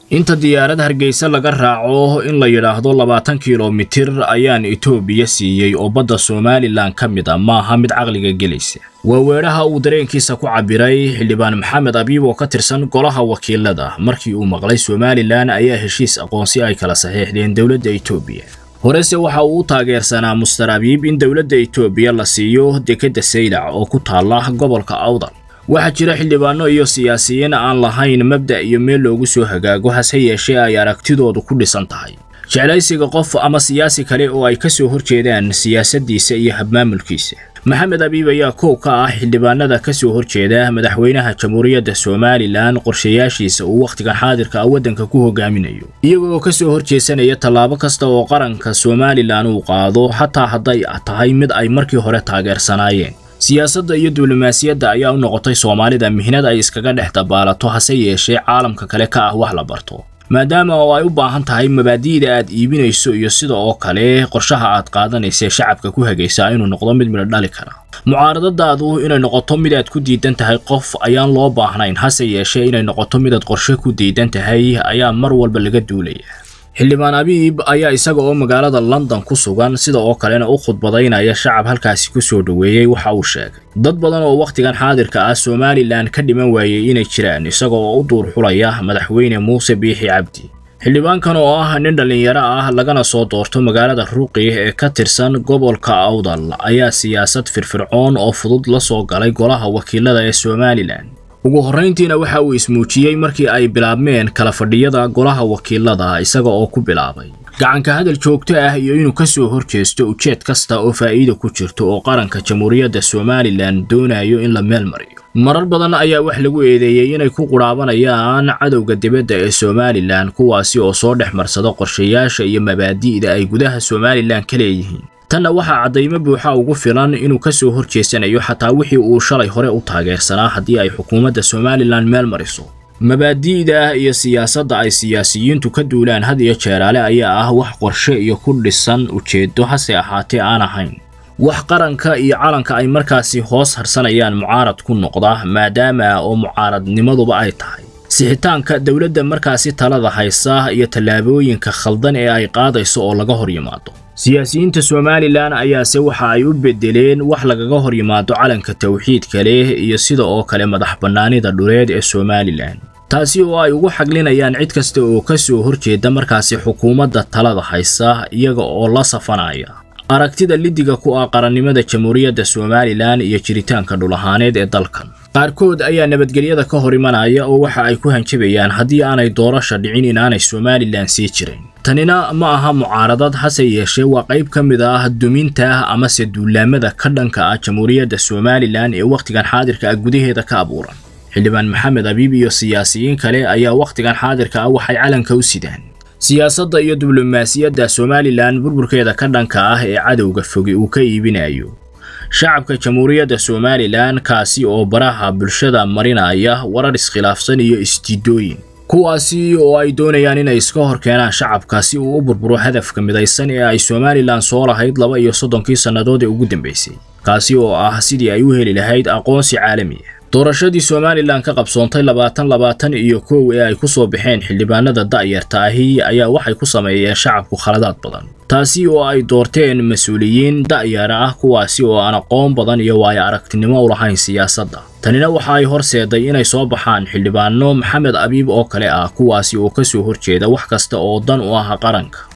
inta diyaarad hargeysa laga raaco in la yidhaahdo labaatan kilomitir ayaan etoobiya siiyey oo badda somalilan ka mid a maaha mid caqliga gelaysa waa weedhaha uu dareenkiisa ku cabbiray xildhibaan maxamed abiib oo ka tirsan golaha wakiilada markii uu maqlay somalilan ayaa heshiis aqoonsi ay kala saxiixdeen dowladda etoobiya horese waxa uu u taageersanaa muster abiib in dowladda etoobiya la siiyo dekedda saylac oo ku taalla gobolka awdal waxaa jira xildhibaano iyo siyaasiyiin aan lahayn mabda' iyo meel loogu soo hagaago hase yeeshee ay aragtidoodu ku dhisan tahay jeclaysiga qof ama siyaasi kale oo ay ka soo horjeedaan siyaasaddiisa iyo habmaamulkiisa maxamed abiib ayaa koow ka ah xildhibaanada ka soo horjeeda madaxweynaha jamhuuriyadda somalilan qorshayaashiisa uu wakhtigan xaadirka ah waddanka ku hogaaminayo iyagoo ka soo horjeesanaya tallaabo kasta oo qaranka somalilan uu qaado xataa hadday tahay mid ay markii hore taageersanaayeen siyaasadda iyo diblomaasiyadda ayaa u noqotay soomaalida mihnad ay iskaga dhex dabaalato hase yeeshee caalamka kale ka ah wax la barto maadaama oo ay u baahan tahay mabaadi'da aad iibinayso iyo sida oo kale qorshaha aad qaadanaysae shacabka ku hagaysaa inuu noqdo mid midho dhali kara mucaaradadaadu inay noqoto mid aad ku diidan tahay qof ayaan loo baahnayn hase yeeshee inay noqoto mid aad qorshe ku diidan tahay ayaa mar walba laga duulaya xildhibaan abiib ayaa isaga oo magaalada london ku sugan sida oo kalena u khudbadaynaya shacab halkaasi ku soo dhoweeyey waxa uu sheegay dad badan oo wakhtigan xaadirka ah somalilan ka dhiman waayey inay jiraan isaga oo u duur xulaya madaxweyne muuse biixi cabdi xildhibaankan oo ah nin dhallinyaro ah lagana soo doorto magaalada ruuqi ee ka tirsan gobolka awdal ayaa siyaasad firfircoon oo fudud la soo galay golaha wakiilada ee somalilan ugu horrayntiina waxa uu ismuujiyey markii ay bilaabmeen kala fadhiyada golaha wakiilada isaga oo ku bilaabay gacanka hadal joogto ah iyo inuu ka soo horjeesto ujeed kasta oo faa'iida ku jirto oo qaranka jamhuuriyadda somalilan doonayo in la meel mariyo marar badan ayaa wax lagu eedeeyey inay ku qudhaabanayaan cadowga dibadda ee somalilan kuwaasi oo soo dhex marsada qorshayaasha iyo mabaadi'da ay gudaha somalilan ka leeyihiin tanna waxaa caddaymo buuxa ugu filan inuu ka soo horjeesanayo xataa wixii uu shalay hore u taageersanaa haddii ay xukuumadda somalilan meel mariso mabaadi'da iyo siyaasadda ay siyaasiyiintu ka duulaan had iyo jeeraale ayaa ah wax qorshe iyo ku dhisan ujeeddo hase ahaatee aan ahayn wax qaranka iyo calanka ay markaasi hoos harsanayaan mucaarad ku noqda maadaama oo mucaaradnimaduba ay tahay sixitaanka dowladda markaasi talada haysa iyo tallaabooyinka khaldan ee ay qaadayso oo laga hor yimaado siyaasiyiinta somalilan ayaase waxa ay u beddeleen wax lagaga hor yimaado calanka tawxiidka leh iyo sida oo kale madax bannaanida dhuleed ee somalilan taasi oo ay ugu xaglinayaan cid kasta oo ka soo horjeeda markaasi xukuumadda talada haysa iyaga oo la safanaya aragtida lidiga ku ah qarannimada jamhuuriyadda somalilan iyo jiritaanka dhulahaaneed ee dalkan qaarkood ayaa nabadgelyada ka hor imanaya oo waxa ay ku hanjabayaan haddii aanay doorasha dhicin inaanay somalilan sii jirin tanina ma aha mucaaradad hase yeeshee waa qayb ka mid ah duminta amase duulaamada ka dhanka ah jamhuuriyadda somalilan ee wakhtigan xaadirka ah gudaheeda ka abuuran xildhibaan maxamed abiib iyo siyaasiyiin kale ayaa wakhtigan xaadirka ah waxay calanka u sidaan siyaasadda iyo diblomaasiyadda somalilan burburkeeda ka dhanka ah ee cadowga fogi uu ka iibinayo shacabka jamhuuriyadda somalilan kaasi oo baraha bulshada marinaya warar iskhilaafsan iyo isdiidooyin kuwaasi oo ay doonayaan inay iska hor keenaan shacabka si uu u burburo hadafka midaysan ee ay somalilan soo lahayd laba iyo soddonkii sannadood ee ugu dambaysay kaasi oo ah sidii ay u heli lahayd aqoonsi caalami ah doorashadii somalilan ka qabsoontay labaatan labaatan iyo kow ee ay ku soo baxeen xildhibaanada da'yarta ahi ayaa waxay ku sameeyeen shacabku khaladaad badan taasi oo ay doorteen mas-uuliyiin da'yara ah kuwaasi oo aan aqoon badan iyo waayo aragtinimo u lahayn siyaasadda tanina waxa ay horseeday inay soo baxaan xildhibaano maxamed abiib oo kale ah kuwaasi oo ka soo horjeeda wax kasta oo dan u ah qaranka